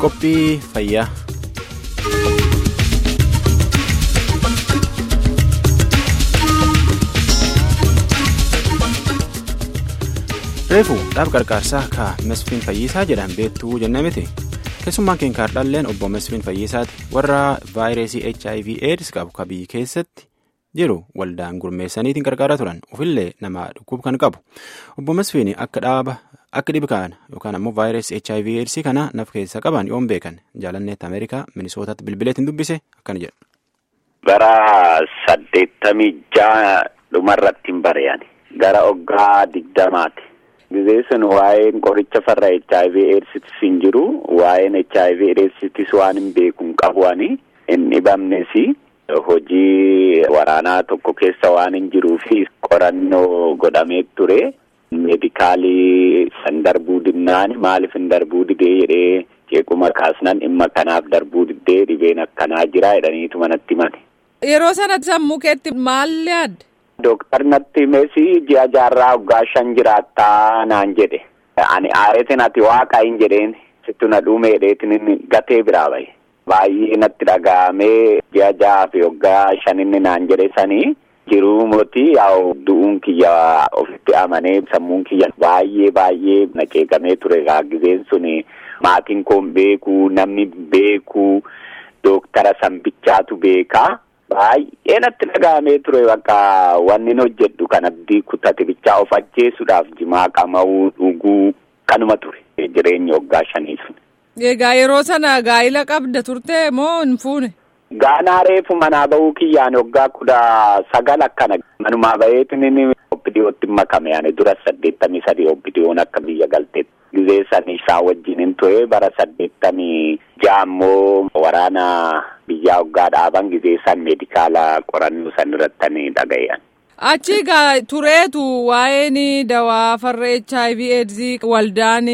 Qophii fayyaa. Reefu dhaab gargaarsaa ka Mesfiin Fayyisaa jedhan beektuu jennee miti. Keessummaan keenya kaardhalleen obbo Mesfiin Fayyisaati warra vaayirasii HIV AIDS qabu ka biyyi keessatti jiru waldaan gurmeessaniitiin gargaaraa turan ofillee nama dhukkub kan qabu. Obbo Mesfiin akka dhaaba akka dhibi kana yookaan ammoo vaayirasii HIV AIDS kana naf keessa qaban yoon beekan jaalanneetti Ameerikaa Minisootaatti bilbileetiin dubbise akkana jedhu. Bara saddeettamii ja'a dhumarratti hin bari'an gara oggaa digdamaati. Gizee sun waa'een qoricha farra HIV AIDSitis hin jiru waa'een HIV AIDSitis waan hin beeku hin qabuani hin dhibamnes hojii waraanaa tokko keessa waan hin jiruufi qorannoo godhamee ture meedikaalii san darbuu dinnaan maaliif hin darbuu didee jedhee jeequma kaasnan dhimma kanaaf darbuu diddee dhibeen akkanaa jira jedhaniitu manatti himate. Yeroo sanatti sammuu keetti maal yaadde? Dooktar natti meesi ji'a jaarraa waggaa shan jiraattaa naan jedhe. Ani aareetiin ati waaqa hin jedheen sittu na dhuumeedheetiin gatee biraa bahe. Baay'ee natti dhaga'amee ji'a ja'aa fi waggaa shaninni naan jedhe sanii jiruu mootii yaa'u du'uun kiyya ofitti amanee sammuun kiyya baay'ee baay'ee na qeeqamee ture gaaggizeen suni maatiin koon beekuu namni beekuu dooktara sanbichaatu beekaa. Baay'ee natti dhaga'amee ture bakka wanni hojjedhu kan abdii kutate bichaa of ajjeesuudhaaf jimaa qama'uu dhuguu kanuma ture jireenya waggaa shanii sun. Egaa yeroo sana gaa'ila qabda turte moo hin fuune? Gaanaa reefu manaa bahuu kiyyaan waggaa kudha sagal akkana manumaa baheetiin obbidiyootti makame ani dura saddeettamii sadii obbidiyoon akka biyya galteetti. Gizee sanii isaa wajjin hin ture bara saddeettamii jaammoo waraana biyyaa waggaa dhaaban gizee san meedikaala qorannoo san irratti dhaga'an. Achi egaa tureetu waa'een dawaa farra HIV AIDS waldaan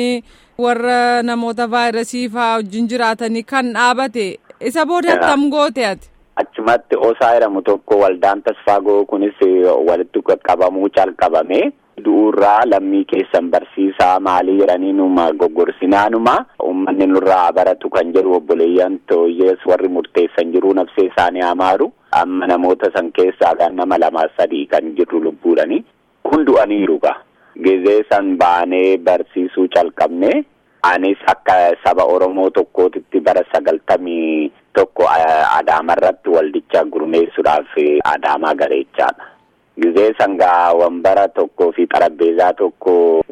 warra namoota vaayirasii fa'aa wajjin jiraatanii kan dhaabate isa booda attam goote ati. Achumatti osaa jedhamu tokko waldaan tasfaagoo kunis walitti qabamuu calqabame. du'uurraa lammii keessan barsiisaa maalii jedhanii numa goggorsinaa uummanni nurraa baratu kan jedhu obboleeyyan tooyyees warri murteessan jiru nafsee isaanii amaaru amma namoota san keessaa nama lama sadii kan jirru lubbuudhani kun du'aniiru gaa gizee san baanee barsiisuu calqabne anis akka saba oromoo tokkootitti bara sagaltamii tokko adaamarratti waldicha gurmeessuudhaaf adaamaa gareechaadha. Gizee sangaa wambara tokkoo fi xarabbeezaa tokko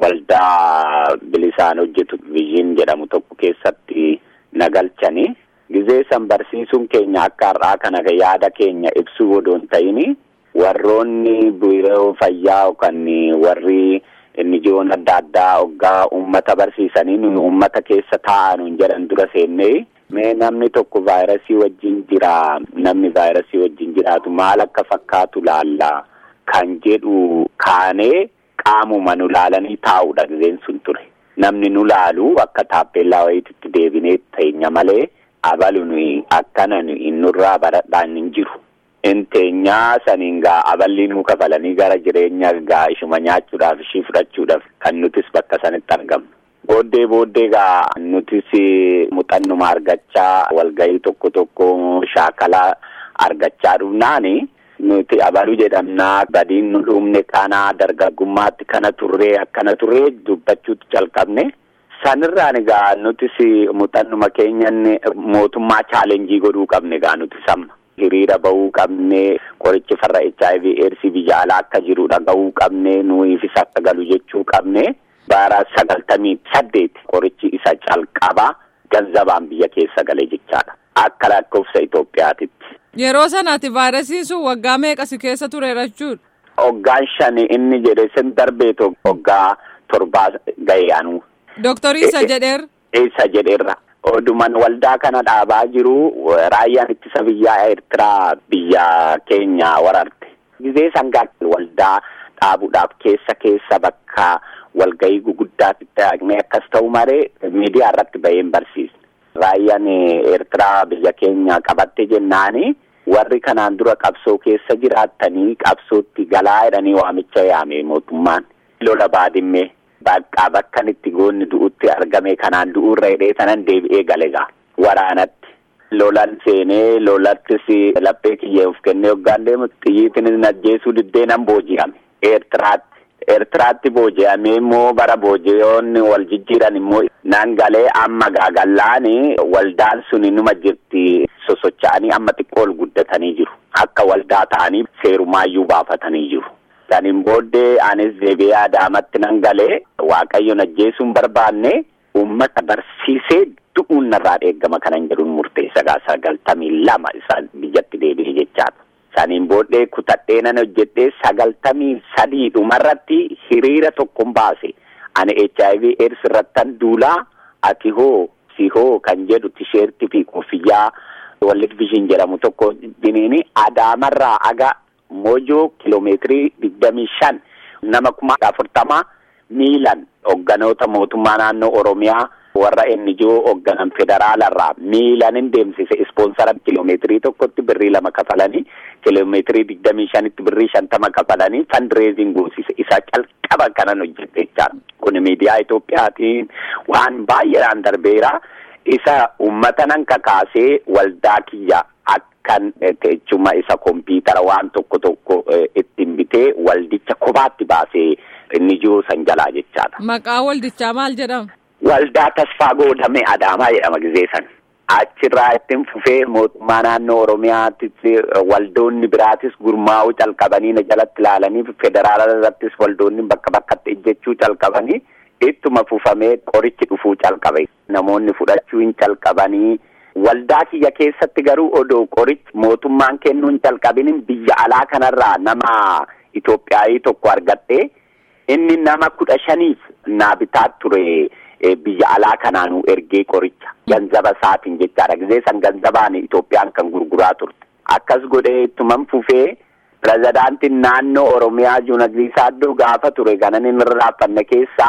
waldaa bilisaan hojjetu viizhin jedhamu tokko keessatti nagalchani. Gizee san barsiisuun keenya akka har'aa kana yaada keenya ibsuu odoon ta'ini warroonni biiroo fayyaa yookaan warri nijoon adda addaa hoggaa uummata barsiisanii nuyi uummata keessa taa'an jedhan dura seennee mee namni tokko vaayirasii wajjin jira namni vaayirasii wajjin jiraatu maal akka fakkaatu laallaa. Kan jedhu kaanee qaamuma nu laalanii taa'uudha gizeen sun ture. Namni nu laalu akka taappellaa wayiitti deebinee teenya malee abalu nuyi akkana nurraa baradhaan hin jiru. Inteenyaa saniin gaa aballi nu kafalanii gara jireenya gaa ishuma nyaachuudhaaf ishii fudhachuudhaaf kan nutis bakka sanitti argamnu. Booddee booddee gaa nutis muuxannuma argachaa walgahii tokko tokko shaakalaa argachaa dhufnaani. Nuti abaluu jedhamnaa badiin nu dhumne kana dargaggummaatti kana turree akkana turree dubbachuutti calqabne sanirraan egaa nutis muuxannuma keenyan mootummaa chaalenjii godhuu qabne egaa nuti samma. Hiriira bahuu qabne qorichi farra HIV AIDS biyya alaa akka jiru dhagahuu qabne nuyiifis akka galu jechuu qabne bara sagaltamii saddeeti qorichi isa calqabaa ganzabaan biyya keessa galee jechaadha. Akka lakkoofsa Itoophiyaatitti. Yeroo sanaati vaayirasiin sun waggaa meeqa si keessa tureera jechuudha. Waggaan shani inni jedhe sin darbeetu waggaa torbaa ga'e anu. Dooktarii isa jedheerra. Isa jedheerra. Oduman waldaa kana dhaabaa jiru raayyaan ittisa biyyaa Eertiraa biyya keenya wararte. Gizee sangaa waldaa dhaabuudhaaf keessa keessa bakka walgahii guguddaatti taa'anii akkas ta'u maree miidiyaa irratti baheen barsiisne. Raayyaan Eertiraa biyya keenya qabatte jennaani warri kanaan dura qabsoo keessa jiraattanii qabsootti galaa jedhanii waamicha yaame mootummaan lola baadimmee bakka bakkan itti goonni du'utti argame kanaan du'uurra hidhee sanan deebi'ee galegaa waraanatti. Lolan seenee lolattis laphee kiyyee of kennee hoggaan deemu xiyyiitiin ajjeesuu diddee nan booji'ame. Eertiraatti. Eertiraatti booji'amee immoo bara booji'oonni wal jijjiiran immoo nan galee amma gaagallaan waldaan suni numa jirti sosocha'anii amma xiqqoo ol guddatanii jiru. Akka waldaa ta'anii seerumaayyuu baafatanii jiru. Saniin booddee anis deebi'ee adaamatti nan galee waaqayyoon ajjeesuun barbaanne uummata barsiisee du'uun narraa eeggama kanan jedhuun murteessa gaa sagaltamii lama isaan biyyatti deebi'e jechaadha. Saniin booddee kutadhee nan hojjedhee sagaltamii sadii dhumarratti hiriira tokkon baase. Ani HIV AIDS irrattan duulaa ati hoo si hoo kan jedhu tisheertii fi koffiyyaa wallit vishin jedhamu tokko diniini adaamarraa aga moojoo kiloomeetirii digdamii shan nama kuma afurtama miilan hogganoota mootummaa naannoo Oromiyaa. warra ennijoo hoogganan federaalarraa miilanin deemsise ispoonsara kiloomeetirii tokkotti birrii lama kafalanii kiloomeetirii digdamii shanitti birrii shantama kafalanii fandireeziin goosise isa calqaba kanan hojjette jechaadha. Kun miidiyaa Itoophiyaatiin waan baay'eedhaan darbeera. Isa uummata nan kakaasee waldaa kiyya akkan teechuma isa kompiitara waan tokko tokko ittiin bitee waldicha kophaatti baasee ennijoo san jalaa jechaadha. Maqaa waldichaa maal jedhama? Waldaa tasfaa goodame Adaamaa jedhama gizee san. Achirraa ittiin fufee mootummaa naannoo Oromiyaattis waldoonni biraatis gurmaa'uu calqabanii na jalatti ilaalanii federaala irrattis waldoonni bakka bakkatti ejjechuu calqabanii ittuma fufamee qorichi dhufuu calqabe. Namoonni fudhachuu hin calqabanii waldaa kiyya keessatti garuu odoo qorichi mootummaan kennuu hin calqabinin biyya alaa kanarraa nama Itoophiyaayii tokko argadhee inni nama kudha shaniif naa bitaa ture. biyya alaa kanaanuu ergee qoricha ganzaba isaatiin jechaadha gizee san ganzabaan Itoophiyaan kan gurguraa turte akkas godhee ittuman fufee pirezidaantiin naannoo Oromiyaa Juunagrii Saaddoo gaafa ture ganan inni raaffanne keessaa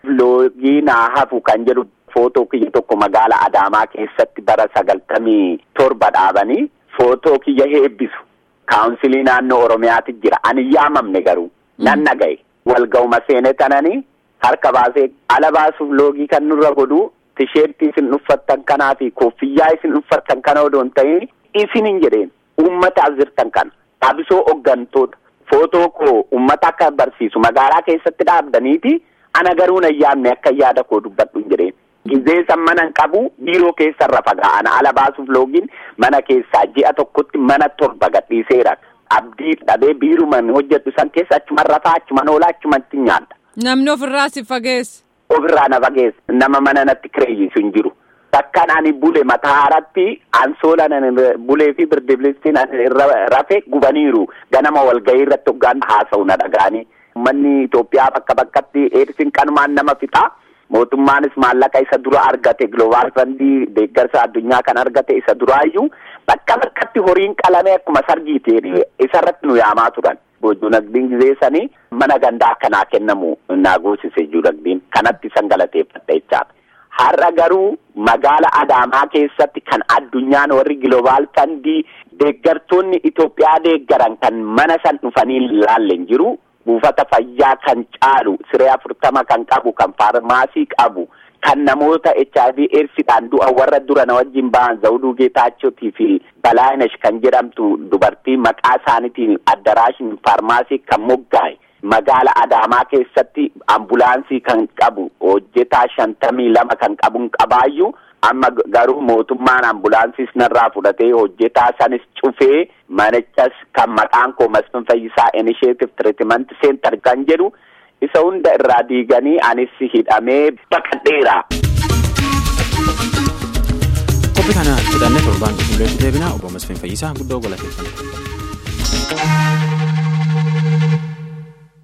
loogii naa hafu kan jedhu footoo kiyya tokko magaala Adaamaa keessatti bara sagaltamii torba dhaabanii footoo kiyya heebbisu kaawunsilii naannoo Oromiyaati jira ani yaamamne garuu nan nagaye walga'uma seene tananii harka baasee ala baasuuf loogii kan nurra godhu tisheertii isin uffattan kanaa fi koffiyyaa isin uffattan kana odoo hin ta'in isin hin jedheen uummataaf jirtan kana dhaabisoo hooggantoota footoo koo uummata akka barsiisu magaalaa keessatti dhaabdaniiti ana garuu nan yaamne akka yaada koo dubbadhu hin jedheen. Gizee san mana hin qabu biiroo keessarra fagaa'ana ala baasuuf loogiin mana keessaa ji'a tokkotti mana torba gadhiiseera. Abdii dhabee biiruman hojjedhu san keessa achuman rafaa achuman oolaa achumatti nyaadha. Namni ofirraa si fageessa. Ofirraa na fageessa. Nama mana natti kireeyyisu hin jiru. Takkaan ani bule mataa haaratti ansoola bulee fi birdibilistiin irra rafe gubaniiru. Ganama walgahii irratti hoggaan haasa'u na dhaga'anii. Uummanni Itoophiyaa bakka bakkatti eedisiin kanumaan nama fixaa. Mootummaanis maallaqa isa dura argate Global Fandii deeggarsa addunyaa kan argate isa duraayyuu bakka bakkatti horiin qalamee akkuma sargiiti isarratti nu yaamaa turan. Juunagdiin gizee sanii mana gandaa akkanaa kennamu naa goosise juunagdiin kanatti san galateeffadha jechaadha. Har'a garuu magaala Adaamaa keessatti kan addunyaan warri Global Fandii deeggartoonni Itoophiyaa deeggaran kan mana san dhufanii ilaalle hin jiru. buufata fayyaa kan caalu siree afurtama kan qabu kan faarmaasii qabu kan namoota HIV eedsiidhaan du'a warra dura na wajjin ba'an zawuduu geetaachotii fi balaayinesh kan jedhamtu dubartii maqaa isaaniitiin addaraashin faarmaasii kan moggaa'e magaala adaamaa keessatti ambulaansii kan qabu hojjetaa shantamii lama kan qabu qabaayyuu amma garuu mootummaan ambulaansiis narraa fudhatee hojjetaa sanis cufee manichas kan maqaan koo Masfin Fayyisaa Initiative Treatment Center kan jedhu isa hunda irraa diiganii anis hidhamee baqadheera. Qophii kana fudhannee torbaan qulqulleessu deebina obbo Masfin Fayyisaa guddoo galateeffannaa.